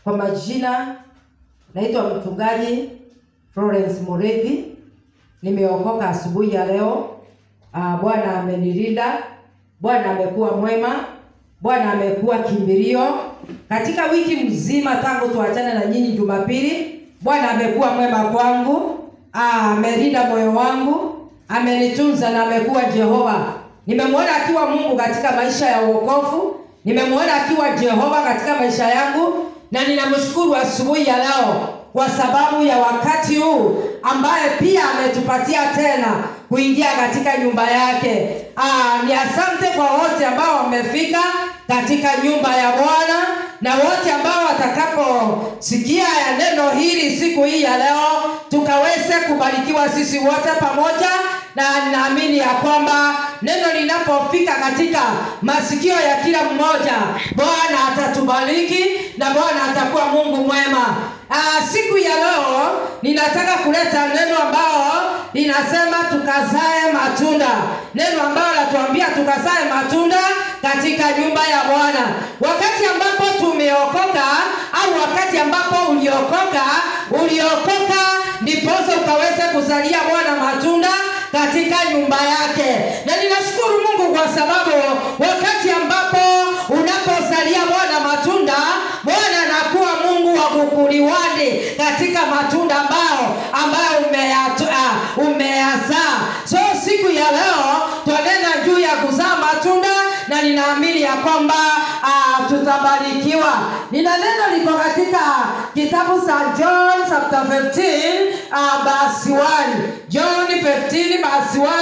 Kwa majina naitwa mchungaji Florence Mureithi. Nimeokoka asubuhi ya leo. Ah, Bwana amenilinda, Bwana amekuwa mwema, Bwana amekuwa kimbilio katika wiki mzima tangu tuachane na nyinyi Jumapili. Bwana amekuwa mwema kwangu, Ah, amelinda moyo wangu, amenitunza na amekuwa Jehova. Nimemwona akiwa Mungu katika maisha ya wokovu, nimemwona akiwa Jehova katika maisha yangu, na ninamshukuru asubuhi ya leo kwa sababu ya wakati huu ambaye pia ametupatia tena kuingia katika nyumba yake. Ah, ni asante kwa wote ambao wamefika katika nyumba ya Bwana na wote ambao watakaposikia ya neno hili siku hii ya leo, tukaweze kubarikiwa sisi wote pamoja, na ninaamini ya kwamba neno linapofika katika masikio ya kila mmoja, Bwana atatubariki na Bwana atakuwa Mungu mwema. Ah, siku ya leo ninataka kuleta neno ambao linasema tukazae matunda, neno ambalo latuambia tukazae matunda katika nyumba ya Bwana. Wakati ambapo tumeokoka au wakati ambapo uliokoka, uliokoka ndiposa ukaweze kuzalia Bwana matunda katika nyumba yake, na ninashukuru Mungu kwa sababu wakati ambapo unapozalia Bwana matunda, Bwana anakuwa Mungu wa kukuliwani katika matunda ambao ambayo umeyazaa umeyazaa. So siku ya leo twanena juu ya kuzaa matunda na ninaamini ya kwamba uh, tutabarikiwa. Nina neno liko katika kitabu cha John chapter 15 uh, verse 1. John 15 verse 1.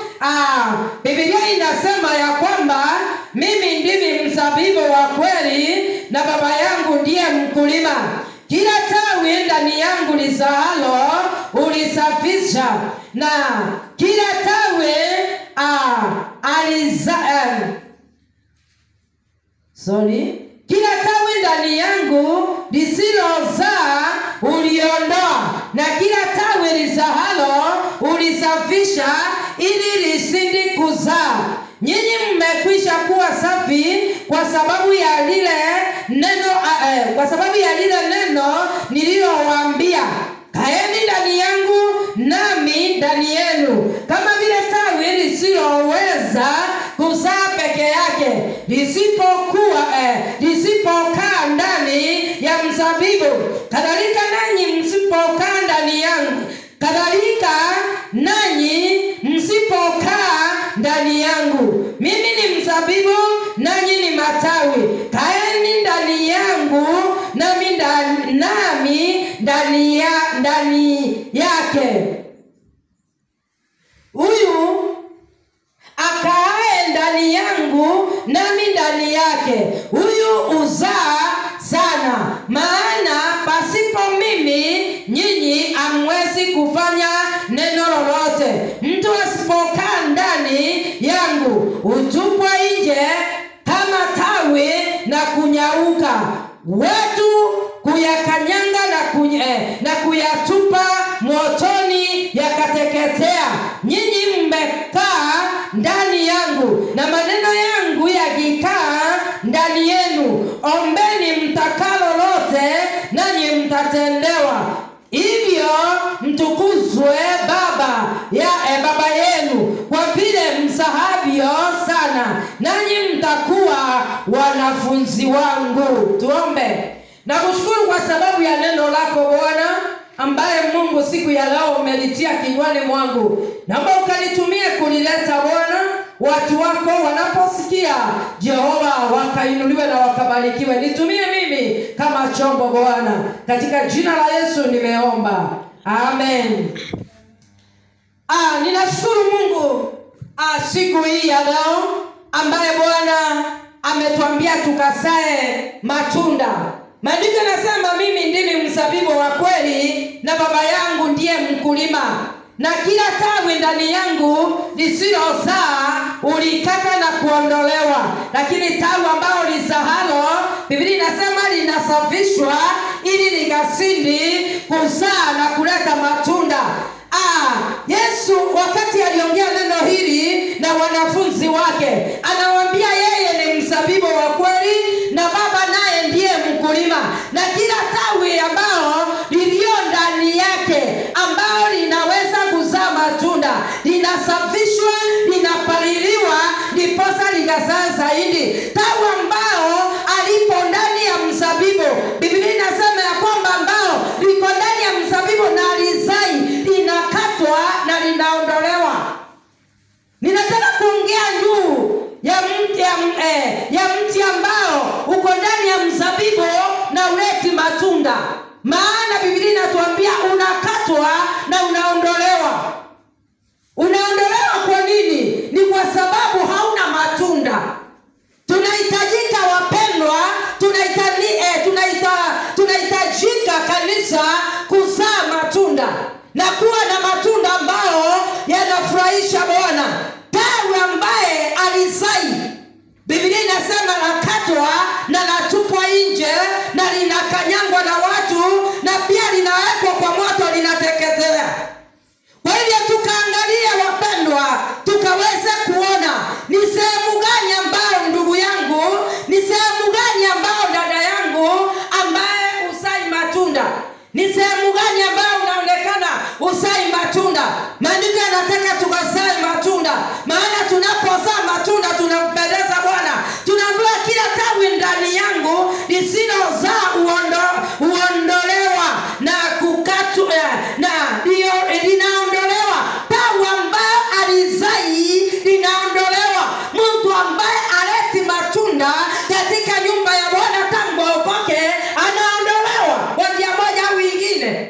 Uh, Biblia inasema ya kwamba mimi ndimi mzabibu wa kweli na baba yangu ndiye mkulima. Kila tawi ndani yangu lizaalo ulisafisha, na kila tawi uh, aliza, uh, sorry, kila tawi ndani yangu lisilozaa uliondoa, na kila tawi lizaalo ulisafisha, ili lisindi kuzaa. Nyinyi mmekwisha kuwa safi kwa sababu ya lile neno uh, uh, kwa sababu ya lile neno nililowaambia. Kaeni ndani yangu nami ndani yenu, kama vile tawi lisiloweza kuzaa peke yake lisipokuwa eh, lisipokaa ndani ya mzabibu, kadhalika nanyi msipokaa ndani yangu, kadhalika nanyi msipokaa ndani yangu. Mimi ni mzabibu, nanyi ni matawi. Kaeni ndani yangu, nami ndani, nami ndani ya ndani yake. Huyu akaaye ndani yangu, nami ndani yake, huyu uzaa sana, maana pasipo mimi nyinyi hamwezi kufanya neno lolote. Mtu asipokaa ndani yangu hutupwa nje kama tawi na kunyauka, watu kuyakanyanga na, kuny eh, na kuyatupa motoni yakateketea. Nyinyi mmekaa ndani yangu na maneno yangu yakikaa ndani yenu, ombeni mtakalo lote, nanyi mtatendewa. Hivyo mtukuzwe Baba ya e, Baba yenu kwa vile msahavyo sana, nanyi mtakuwa wanafunzi wangu. Tuombe. Nakushukuru kwa sababu ya neno lako Bwana ambaye Mungu siku ya leo umelitia kinywani mwangu, naomba ukalitumie kulileta Bwana watu wako wanaposikia Jehova, wakainuliwe na wakabarikiwe. Nitumie mimi kama chombo Bwana, katika jina la Yesu nimeomba, amen. Ah, ninashukuru Mungu ah, siku hii ya leo ambaye Bwana ametuambia tukasae matunda. Maandiko yanasema mimi ndimi mzabibu wa kweli na baba yangu ndiye mkulima, na kila tawi ndani yangu lisilozaa ulikata na kuondolewa, lakini tawi ambalo lizahalo, Biblia inasema linasafishwa ili likasindi kuzaa na kuleta matunda. Ah, Yesu wakati aliongea neno hili na wanafunzi wake, anawaambia yeye ni mzabibu wa kweli na baba naye ndiye mkulima, na kila matunda maana biblia inatuambia unakatwa na unaondolewa unaondolewa kwa nini ni kwa sababu hauna matunda tunahitajika wapendwa tunahitani, eh, tunaita, tunahitajika kanisa kuzaa matunda na kuwa na matunda ambayo yanafurahisha bwana tawi ambaye alizai biblia inasema nakatwa na natupwa nje na linakanyangwa na watu na pia linawekwa kwa moto linateketea kwa hivyo tukaangalia wapendwa tukaweza kuona ni sehemu gani ambayo ndugu yangu ni sehemu gani ambayo dada yangu ambaye usai matunda ni sehemu gani ambayo unaonekana usai matunda maandiko yanataka tukasae matunda maana tunapozaa matunda tunampendeza bwana tunaambiwa kila tawi ndani yangu lisilozaa uondo, uondolewa na kukatwa na ndio linaondolewa tawi ambayo alizai linaondolewa mtu ambaye aleti matunda katika nyumba ya bwana tangu aokoke anaondolewa kwa njia moja au ingine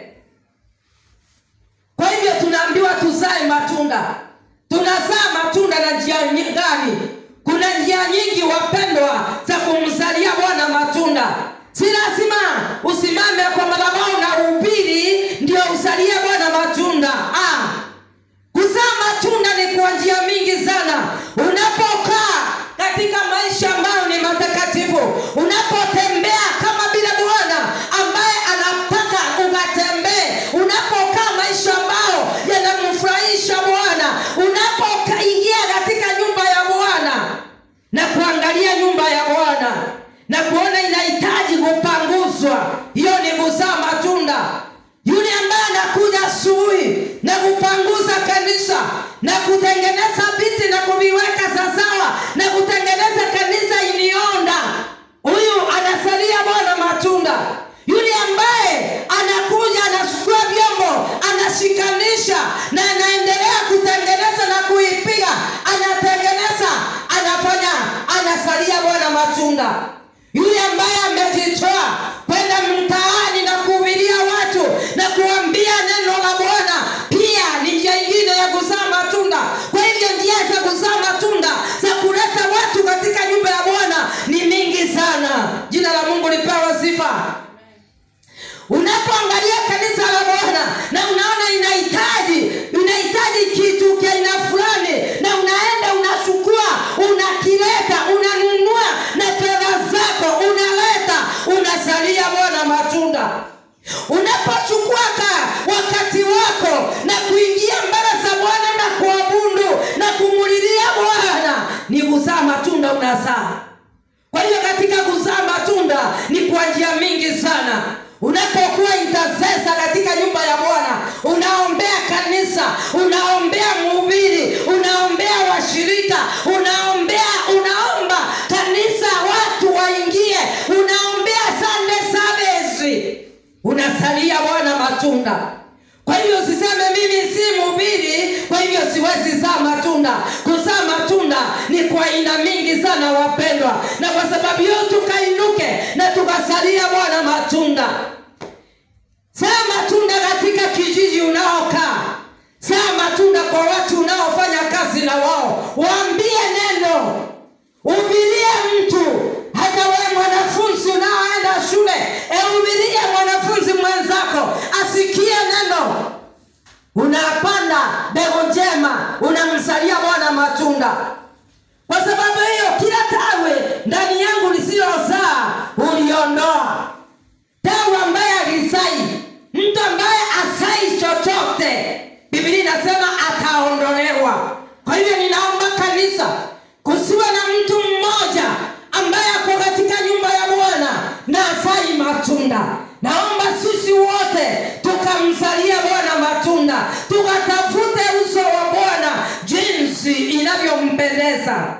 kwa hivyo tunaambiwa tuzae matunda tunazaa matunda na njia nyi- gani kuna njia nyingi wapendwa za kumzalia bwana matunda si lazima usimame kwa madhabahu na uhubiri ndio uzalie bwana matunda ah. kuzaa matunda ni kwa njia mingi sana unapokaa katika maisha ambayo ni matakatifu unapotembea kama vile bwana ambaye anataka ukatembee unapokaa maisha ambayo yanamfurahisha bwana unapoingia katika nyumba ya bwana na kuangalia nyumba ya bwana na kuona inahitaji kupanguzwa hiyo ni kuzaa matunda yule ambaye anakuja asubuhi na kupanguza kanisa na kutengeneza viti na kuviweka sawasawa na kutengeneza kanisa ilionda huyu anasalia bwana matunda yule ambaye anakuja anachukua vyombo anashikanisha na anaendelea kutengeneza na kuipiga anatengeneza anafanya anasalia bwana matunda yule ambaye amejitoa kwenda mtaani na kuhubiria watu na kuambia neno la bwana pia ni njia ingine ya kuzaa matunda kwa hivyo njia za kuzaa matunda za kuleta watu katika nyumba ya bwana ni mingi sana jina la mungu lipewa sifa unapoangalia kanisa la bwana na unaona inahitaji inahitaji kitu kia aina fulani na unaenda unachukua unakileta unanunua na fedha zako unaleta unasalia bwana matunda unapochukua ka wakati wako na kuingia mbele za bwana na kuabudu na kumulilia bwana ni kuzaa matunda unazaa kwa hiyo katika kuzaa matunda ni kwa njia mingi sana unapokuwa intercessor katika nyumba ya bwana unaombea kanisa unaombea mhubiri unaombea washirika unaombea unaomba kanisa watu waingie unaombea sunday service unasalia bwana matunda kwa hivyo usiseme mimi si mhubiri kwa hivyo siwezi zaa matunda kuzaa matunda ni kwa aina mingi sana wapendwa na kwa sababu hiyo tukainuke na tukasalia bwana matunda zaa matunda katika kijiji unaokaa zaa matunda kwa watu unaofanya kazi na wao waambie neno ubirie mtu hata wewe mwanafunzi unaoenda shule eubirie mwanafunzi mwenzako asikie neno unapanda mbegu njema unamsalia bwana matunda kwa sababu hiyo kila tawi ndani yangu lisilozaa uliondoa tawi ambaye alizai mtu ambaye asai chochote biblia inasema ataondolewa kwa hivyo ninaomba kanisa kusiwe na mtu mmoja ambaye ako katika nyumba ya bwana na asai matunda naomba sisi wote tukamzalia bwana matunda tukatafute uso wa bwana jinsi inavyompendeza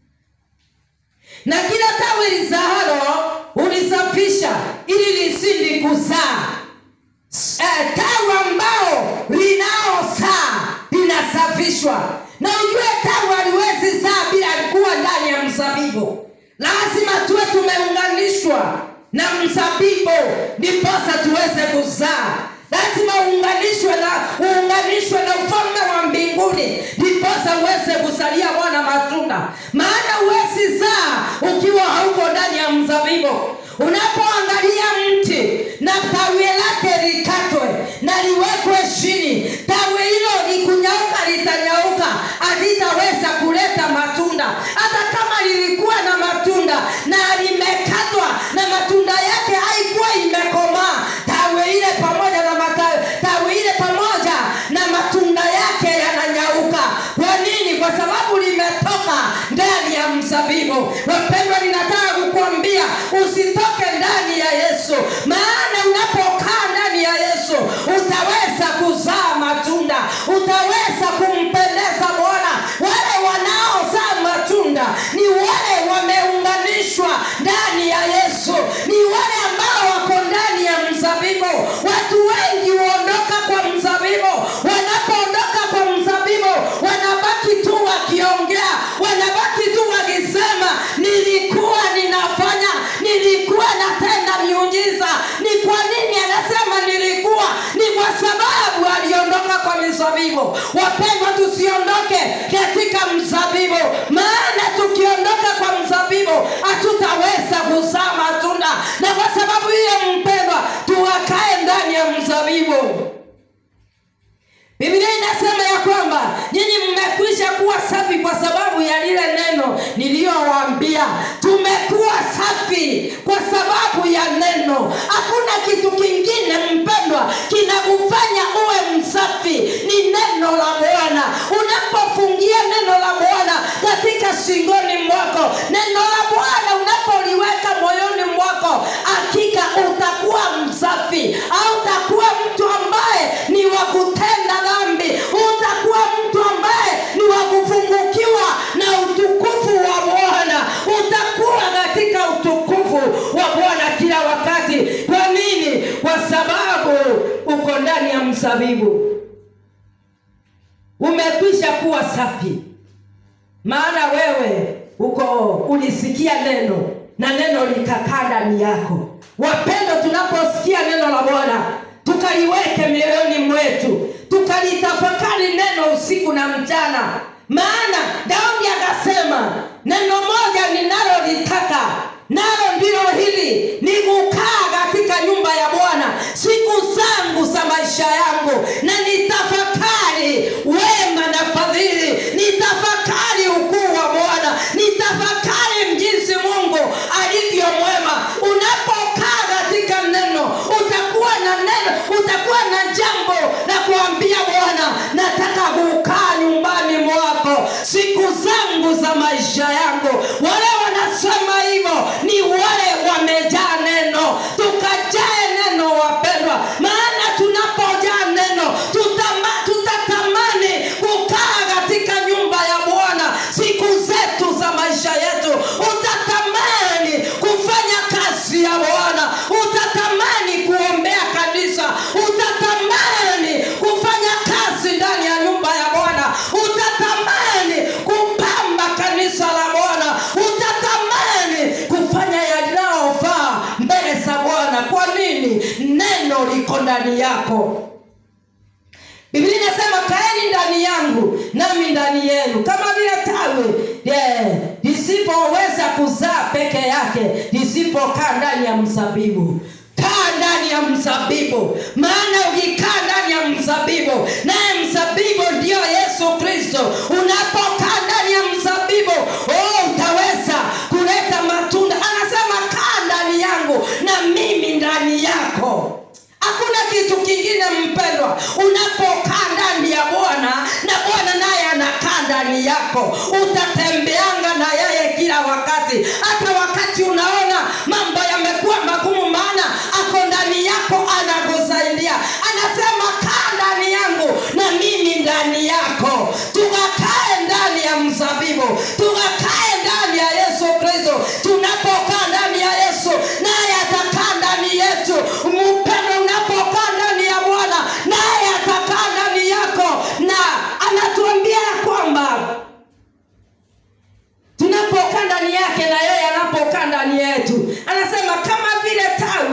na kila tawi lizahalo ulisafisha ili lisindi kuzaa eh, tawi ambao linaozaa linasafishwa na ujue tawi aliwezi zaa bila alikuwa ndani ya mzabibu lazima tuwe tumeunganishwa na mzabibu ndiposa tuweze kuzaa lazima uunganishwe na uunganishwe na ufalme wa mbinguni ndiposa uweze kusalia bwana matunda maana huwezi zaa ukiwa hauko ndani ya mzabibu unapoangalia mti na tawi lake likatwe na liwekwe chini tawi hilo likunyauka litanyauka halitaweza kuleta matunda hata kama lilikuwa na matunda na limekatwa na matunda yake haikuwa imekomaa tawi ile pamoja na matawi tawi ile pamoja na matunda yake yananyauka kwa nini kwa sababu limetoka ndani ya mzabibu wapendwa ninataka kukuambia usitoke ndani ya yesu maana unapokaa ndani ya yesu utaweza kuzaa matunda utaweza kumpendeza bwana wale wanaozaa matunda ni wale wameunganishwa ndani ya yesu ni wale ambao wako ndani ya mzabibu watu wengi huondoka kwa mzabibu wanapoondoka kwa mzabibu wanabaki tu wakiongea wanabaki tu wakisema nilikuwa ninafanya nilikuwa natenda miujiza ni kwa nini anasema nilikuwa ni kwa sababu aliondoka kwa mizabibu wapendwa tusiondoke katika mzabibu maana tukiondoka kwa mzabibu hatutaweza kuzaa matunda na kwa sababu hiyo mpendwa tuwakae ndani ya mzabibu biblia inasema ya kwamba nyinyi mmekwisha kuwa safi kwa sababu ya lile neno niliyowaambia tumekuwa safi kwa sababu ya neno hakuna kitu kingine mpendwa kinakufanya uwe msafi ni neno la bwana unapofungia neno la bwana katika shingoni mwako neno la bwana unapoliweka moyoni mwako hakika utakuwa msafi au utakuwa mtu ambaye ni wa kutenda dhambi utakuwa mtu ambaye ni wa kufungukiwa na utukufu wa bwana utakuwa katika utukufu wa bwana kila wakati kwa nini kwa sababu uko ndani ya mzabibu umekwisha kuwa safi maana wewe uko ulisikia neno na neno likakaa ndani yako wapendo tunaposikia neno la bwana tukaliweke mioyoni mwetu tukalitafakari neno usiku na mchana maana daudi akasema neno moja ninalolitaka nalo ndilo hili ni kukaa katika nyumba ya bwana siku zangu za maisha yangu na nitafakari wema na fadhili nitafakari ukuu wa bwana nitafakari jinsi mungu alivyo mwema unapokaa katika neno utakuwa na neno utakuwa na jambo la kuambia bwana nataka kukaa nyumbani mwako siku zangu za maisha yangu wale wanasema hivyo ni wale wamejaa neno tukajae neno wapendwa maana tunapojaa neno tutama, tutatamani kukaa katika nyumba ya bwana siku zetu za maisha yetu utatamani kufanya kazi ya bwana utatamani kuombea kanisa utatamani kufanya kazi ndani ya nyumba ya bwana utatamani kupamba kanisa la bwana utatamani kufanya yanayofaa mbele za bwana kwa nini neno liko ndani yako biblia inasema kaeni ndani yangu nami ndani yenu kama vile tawi yeah, lisipoweza kuzaa peke yake lisipokaa ndani ya mzabibu kaa ndani ya mzabibu maana ukikaa ndani ya mzabibu naye mzabibu ndiyo yesu kristo unapokaa ndani ya mzabibu oh, utaweza kuleta matunda anasema kaa ndani yangu na mimi ndani yako hakuna kitu kingine mpendwa unapokaa ndani ya bwana na bwana naye anakaa ndani yako utatembeanga na yeye kila wakati hata wakati unaona mambo yamekuwa magumu maana ako ndani yako anakusaidia anasema kaa ndani yangu na mimi ndani yako tukakae ndani ya mzabibu tukakae ndani ya yesu kristo tunapokaa ndani ya yesu naye atakaa ndani yetu mpendo unapokaa ndani ya bwana naye atakaa ndani yako na anatuambia ya kwamba tunapokaa ndani yake na yeye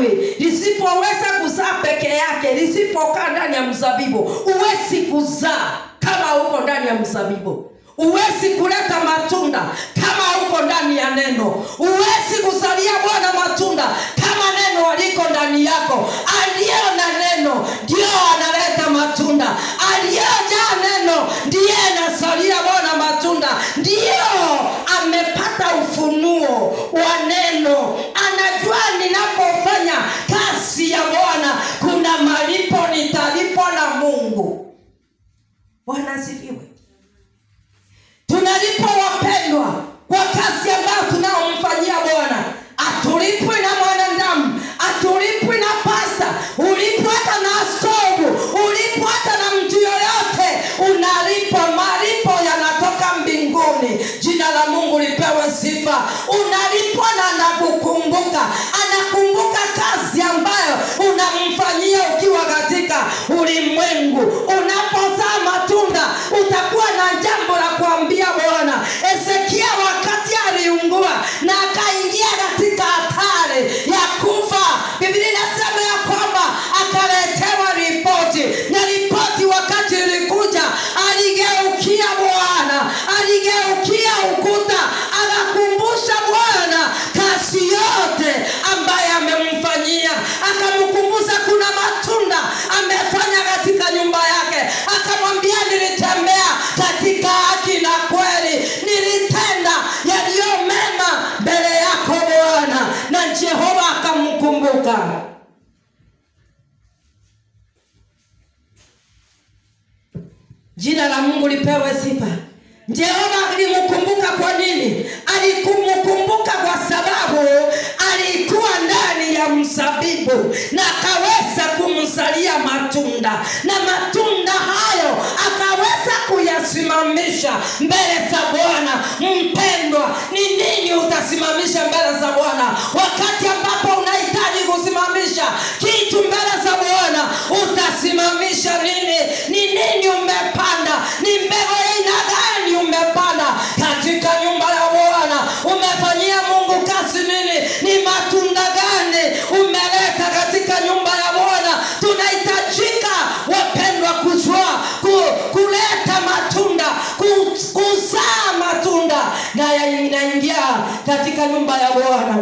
tawi lisipoweza kuzaa peke yake lisipokaa ndani ya mzabibu huwezi kuzaa kama uko ndani ya mzabibu huwezi kuleta matunda kama uko ndani ya neno huwezi kuzalia bwana matunda kama neno aliko ndani yako aliyo na neno ndio analeta matunda aliyojaa neno ndiye anazalia bwana matunda ndiyo amepata ufunuo wa neno anajua ninapofanya kazi ya bwana kuna malipo nitalipwa na mungu bwana asifiwe tunalipwa wapendwa kwa kazi ambayo tunaomfanyia bwana atulipwi na mwanadamu atulipwi na pasta ulipwa hata na askofu ulipwa hata na mtu yoyote unalipwa malipo yanatoka mbinguni jina la mungu lipewe sifa unalipwa na anakukumbuka anakumbuka kazi ambayo unamfanyia ukiwa katika ulimwengu unapozaa matunda utakuwa na jambo la kuambia bwana ezekia wakati aliungua na akaingia katika hatari ya kufa biblia inasema ya kwamba akaletewa ripoti na ripoti wakati ilikuja aligeukia bwana aligeukia ukuta akakumbusha bwana kazi yote ambaye amemfanyia akamkumbusha kuna matunda amefanya katika nyumba yake akamwambia nilitembea katika haki na kweli nilitenda yaliyo mema mbele yako bwana na jehova akamkumbuka jina la mungu lipewe sifa jehova alimkumbuka kwa nini alikumkumbuka kwa sababu alikuwa ndani ya mzabibu na akaweza kumzalia matunda na matunda hayo akaweza kuyasimamisha mbele za bwana mpendwa ni nini utasimamisha mbele za bwana wakati ambapo unahitaji kusimamisha kitu mbele za bwana utasimamisha nini ni nini umepanda ni mbegu ya aina gani umepanda katika nyumba ya bwana umefanyia mungu kazi nini ni matunda gani umeleta katika nyumba ya bwana tunahitajika wapendwa kujua ku, kuleta matunda ku, kuzaa matunda na ya- inaingia katika nyumba ya bwana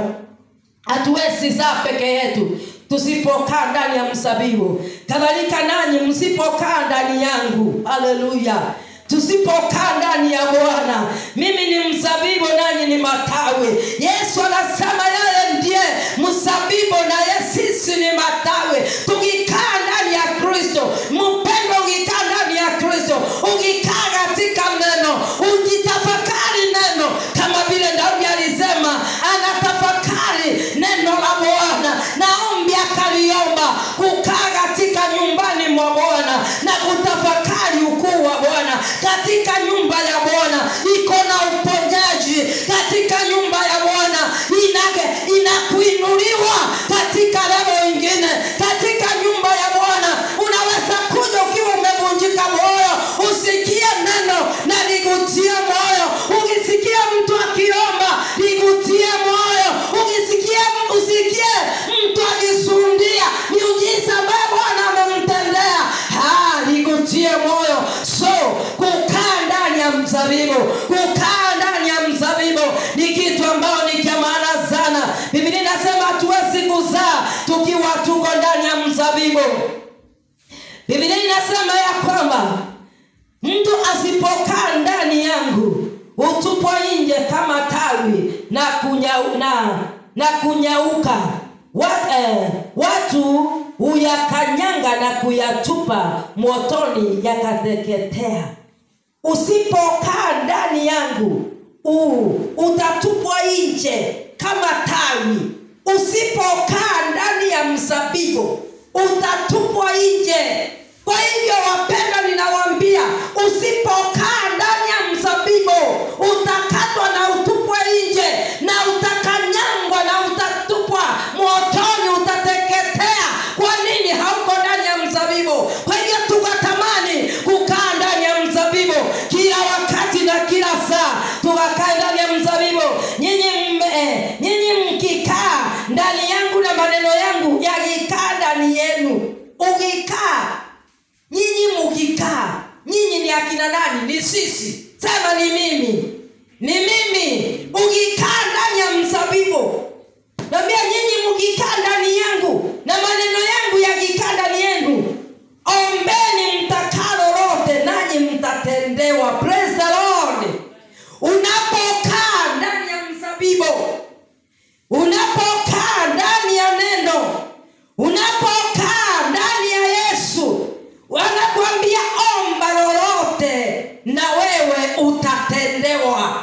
hatuwezi zaa peke yetu tusipokaa ndani ya msabibu kadhalika nanyi msipokaa ndani yangu haleluya tusipokaa ndani ya bwana mimi ni mzabibu nanyi ni matawi yesu anasema yeye ndiye mzabibu na ye sisi ni matawi tukikaa ndani ya kristo mpendo ukikaa ndani ya kristo ukikaa katika neno ujitafakari neno kama vile daudi alisema anatafakari neno la bwana naombi akaliomba kukaa katika nyumbani mwa bwana na kutafakari ukuu wa bwana katika nyumba ya bwana iko na uponyaji katika nyumba ya bwana inake- inakuinuliwa katika levo ingine katika nyumba ya bwana unaweza kuja ukiwa umevunjika moyo usikie neno na ligutie moyo ukisikia mtu akiomba ligutie moyo ukisikia usikie mtu akisundia miujiza ambayo bwana amemtendea Ah, ligutie moyo so kukaa ndani ya mzabibu kukaa ndani ya mzabibu ni kitu ambayo ni cha maana sana biblia inasema hatuwezi kuzaa tukiwa tuko ndani ya mzabibu biblia inasema ya kwamba mtu asipokaa ndani yangu hutupwa nje kama tawi na kunyau, na, na kunyauka Wa, eh, watu huyakanyanga na kuyatupa motoni yakateketea usipokaa ndani yangu u, utatupwa nje kama tawi usipokaa ndani ya mzabibu utatupwa nje kwa hivyo wapenda ninawambia usipokaa ndani ya mzabibu utakatwa na utupwa nje na utakanyangwa na utatupwa motoni utateketea kwa nini hauko ndani ya mzabibu kwa hivyo tukatamani kukaa ndani ya mzabibu kila wakati na kila saa tukakaa ndani ya mzabibu nyinyi mme- nyinyi mkikaa ndani yangu na maneno yangu na wewe utatendewa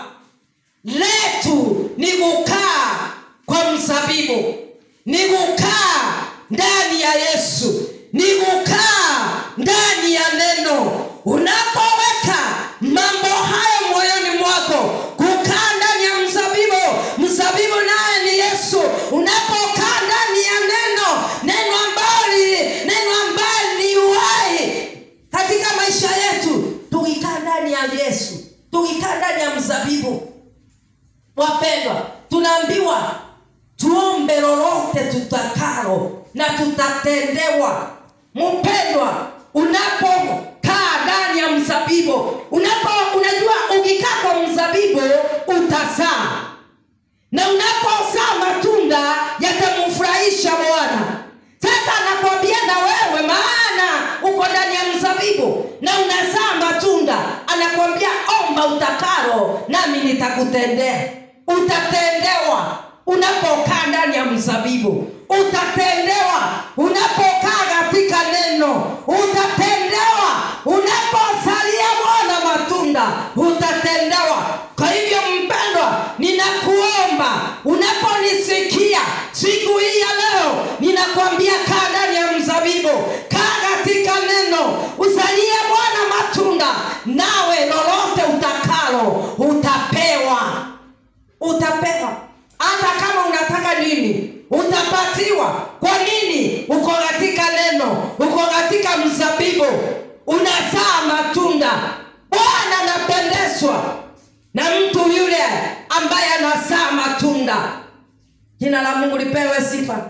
letu ni kukaa kwa mzabibu ni kukaa ndani ya yesu ni kukaa ndani ya neno unapoweka mambo hayo moyoni mwako kukaa ndani ya mzabibu mzabibu naye ni yesu unapokaa ndani ya neno neno ambalo neno ambalo ni uhai katika maisha yetu tukikaa ndani ya yesu tukikaa ndani ya mzabibu wapendwa tunaambiwa tuombe lolote tutakalo na tutatendewa mpendwa unapokaa ndani ya mzabibu unapo unajua ukikaa kwa mzabibu utazaa na unapozaa matunda yatamfurahisha bwana sasa anakwambia na wewe maana uko ndani ya mzabibu na unazaa matunda anakwambia omba utakalo nami nitakutendea utatendewa unapokaa ndani ya mzabibu utatendewa unapokaa katika neno utatendewa unaposalia bwana matunda utatendewa kwa hivyo mpendwa ninakuomba unaponisikia siku hii ya leo ninakwambia kaa ndani ya mzabibu kaa katika neno usalie bwana matunda nawe lolote utakalo utapewa utapewa hata kama unataka nini utapatiwa kwa nini uko katika neno uko katika mzabibu unazaa matunda bwana anapendezwa na mtu yule ambaye anazaa matunda jina la mungu lipewe sifa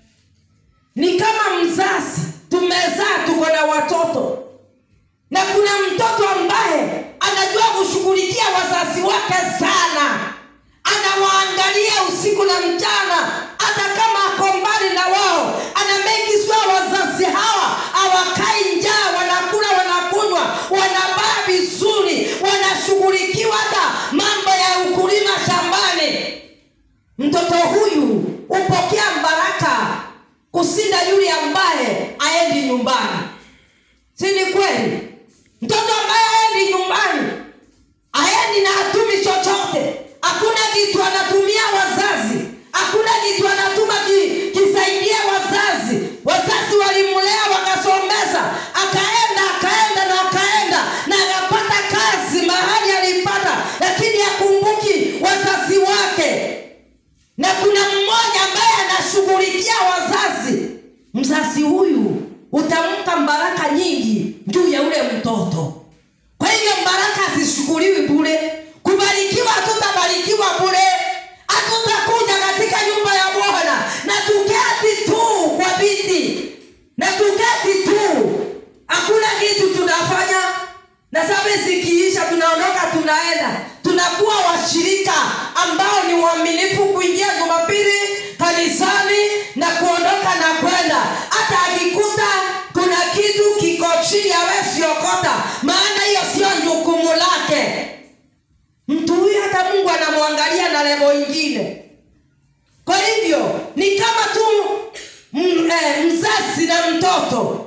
ni kama mzazi tumezaa tuko na watoto na kuna mtoto ambaye anajua kushughulikia wazazi wake sana anawaangalia usiku na mchana hata kama ako mbali na wao ana make sure wazazi hawa hawakai njaa wanakula wanakunywa wanavaa vizuri wanashughulikiwa hata mambo ya ukulima shambani mtoto huyu hupokea baraka kusinda yule ambaye aendi nyumbani si ni kweli mtoto ambaye aendi nyumbani aendi na hatumi chochote hakuna kitu anatumia wazazi hakuna kitu anatuma ki, kisaidia wazazi wazazi walimlea wakasomeza akaenda akaenda na akaenda na akapata kazi mahali alipata lakini akumbuki wazazi wake na kuna mmoja ambaye anashughulikia wazazi mzazi huyu utampa baraka nyingi juu ya ule mtoto kwa hivyo baraka hazishughuliwi bure kubarikiwa hatutabarikiwa bure hatutakuja katika nyumba ya bwana na tuketi tu kwa viti na tuketi tu hakuna kitu tunafanya na sasa zikiisha tunaondoka tunaenda tunakuwa washirika ambao ni waaminifu kuingia jumapili kanisani na kuondoka na kwenda hata akikuta kuna kitu kiko chini awesiokota maana hiyo sio jukumu lake mtu huyu hata mungu anamwangalia na levo ingine kwa hivyo ni kama tu m, eh, mzazi na mtoto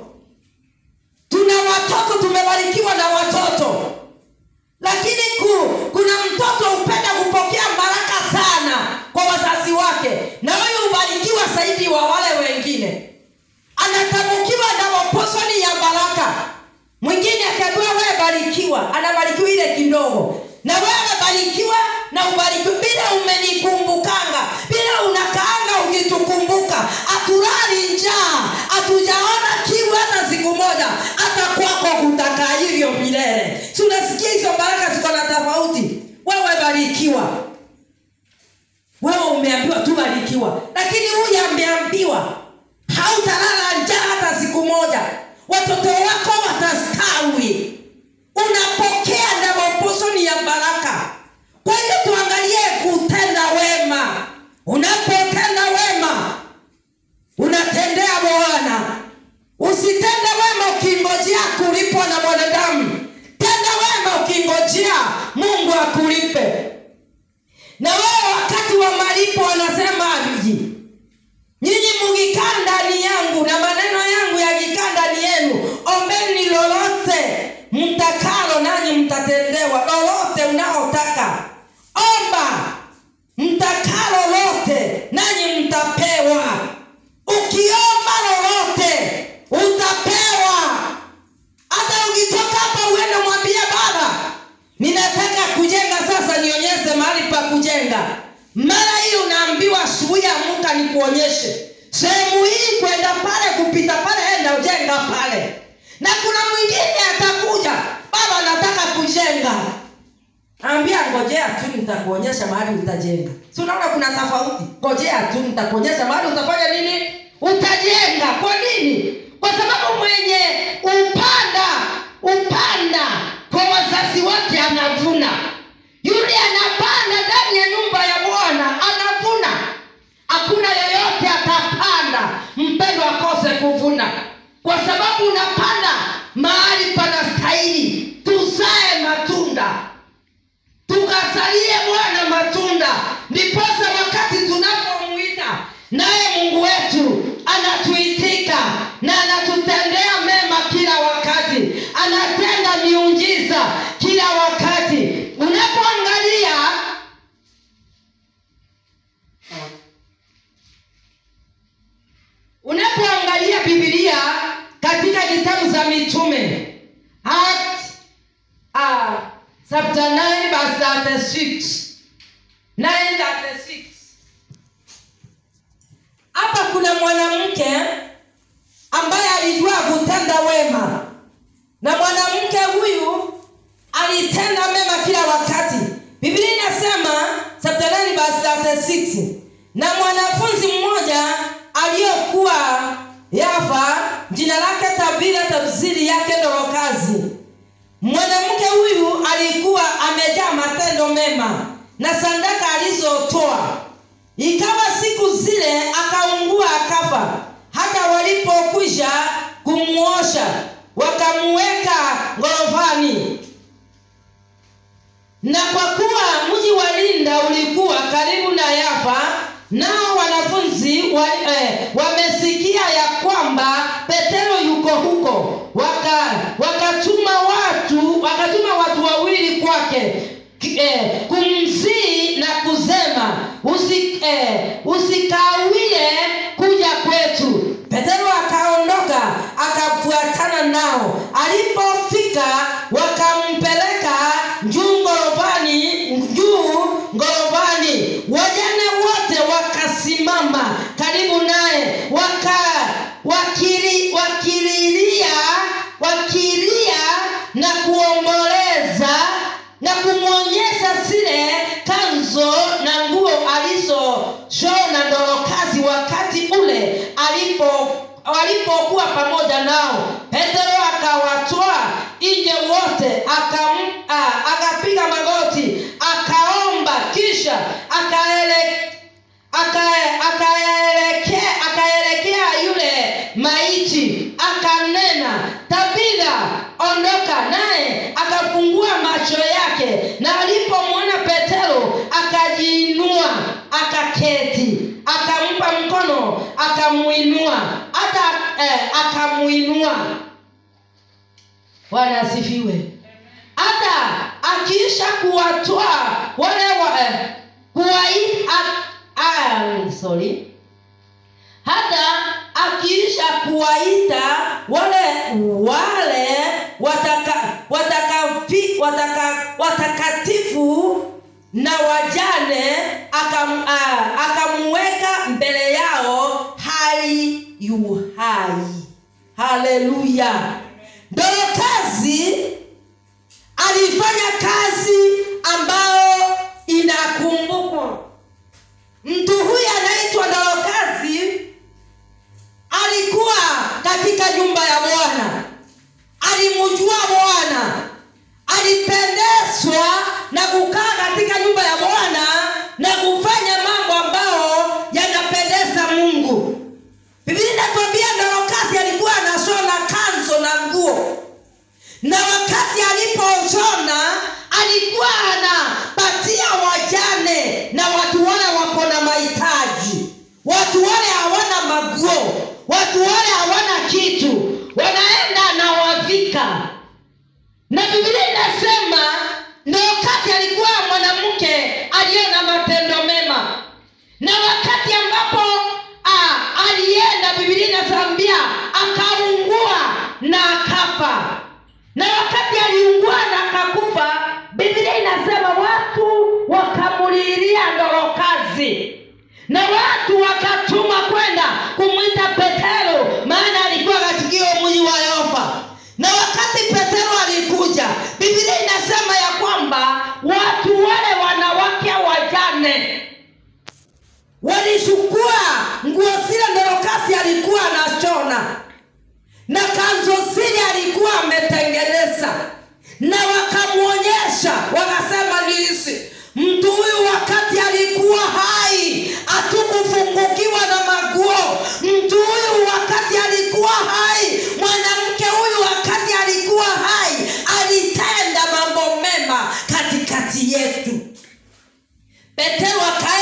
tuna watoto tumebarikiwa na watoto lakini ku, kuna mtoto hupenda kupokea baraka sana kwa wazazi wake na huyu hubarikiwa zaidi wa wale wengine anatamukiwa na maposoni ya baraka mwingine akiambiwa wewe barikiwa anabarikiwa ile kidogo na wewe barikiwa na ubarikiwa bila umenikumbukanga bila unakaanga ukitukumbuka haturali njaa hatujaona kiu hata siku moja hata kwako kutakaa hivyo milele si unasikia hizo baraka ziko na tofauti wewe barikiwa wewe umeambiwa tu barikiwa lakini huyu ameambiwa hautalala njaa hata siku moja watoto wako watastawi unapokea ndamaposoni ya baraka kwa hiyo tuangalie kutenda wema unapotenda wema unatendea bwana usitende wema ukingojea kulipwa na mwanadamu tenda wema ukingojea mungu akulipe na wewe wakati wa malipo wanasema aviji nyinyi mukikaa ndani yangu na maneno yangu yakikaa ndani yenu utajenga ambia ngojea tu nitakuonyesha mahali utajenga si unaona kuna tofauti ngojea tu nitakuonyesha mahali utafanya nini utajenga kwa nini kwa sababu mwenye upanda upanda kwa wazazi wake anavuna yule anapanda ndani ya nyumba ya bwana anavuna hakuna yeyote atapanda mpendo akose kuvuna kwa sababu unapanda mahali panastahili tuzae matunda tukasalie bwana matunda ndiposa wakati tunapomwita naye mungu wetu anatuitika na anatutendea mema kila wakati anatenda miujiza kila wakati unapoangalia unapoangalia bibilia katika kitabu za mitume Acts, uh, chapter 9 verse 36 9:36 hapa kuna mwanamke ambaye alijua kutenda wema na mwanamke huyu alitenda mema kila wakati biblia inasema chapter 9 verse 36 na mwanafunzi mmoja aliyokuwa yafa jina lake tabira tafsiri yake dorokazi mwanamke huyu alikuwa amejaa matendo mema na sadaka alizotoa ikawa siku zile akaungua akafa hata walipokwisha kumwosha wakamuweka ngorofani na kwa kuwa mji wa linda ulikuwa karibu na yafa nao wanafunzi wa, eh, wamesikia ya kwamba petero yuko huko waka wakatuma watu wakatuma watu wawili kwake ki- eh, kumsii na kusema usi, eh, usikawie kuja kwetu petero akaondoka akafuatana nao alipofika wakampeleka juu ngorofani juu ngorofani wajane wote wakasimama karibu naye waka wakili, wakililia wakilia na kuomboleza na kumwonyesha zile kanzo na nguo alizoshona dorokazi wakati ule alipo walipokuwa pamoja nao petero akawatoa nje wote akam, a, akapiga magoti akaomba kisha akaele aka- akaelekea akaelekea yule maiti akanena tabitha ondoka naye akafungua macho yake na alipomwona petero akajiinua akaketi akampa mkono akamuinua hata eh, akamuinua bwana asifiwe hata akiisha kuwatoa wale wa, eh, kuwai, a, a, sorry hata akiisha kuwaita wale wale wataka, watakafi, wataka, watakatifu na wajane akam, a, akamuweka mbele yao hali yu hai haleluya dorokazi alifanya kazi ambayo inakumbukwa mtu huyu anaitwa dorokazi alikuwa katika nyumba ya bwana alimjua bwana alipendezwa na kukaa katika nyumba ya bwana na kufanya mambo ambayo yanapendeza mungu biblia inatuambia dorokasi alikuwa anashona kanzo na nguo na wakati aliposhona alikuwa anapatia wajane na watu wale wako na mahitaji watu wale hawana maguo watu wale hawana kitu wanaenda na wavika na biblia inasema ndo wakati alikuwa mwanamke aliye na matendo mema na wakati ambapo ah, alienda biblia inasambia akaungua na akafa na wakati aliungua na akakufa biblia inasema watu wakamulilia ndorokazi na watu wakatuma kwenda kumwita petero maana alikuwa katika hiyo mji wa yopa na wakati petero alikuja biblia inasema ya na kanzo zile alikuwa ametengeneza na wakamwonyesha wakasema ni hizi mtu huyu wakati alikuwa hai hatukufungukiwa na maguo mtu huyu wakati alikuwa hai mwanamke huyu wakati alikuwa hai alitenda mambo mema katikati yetu petero aka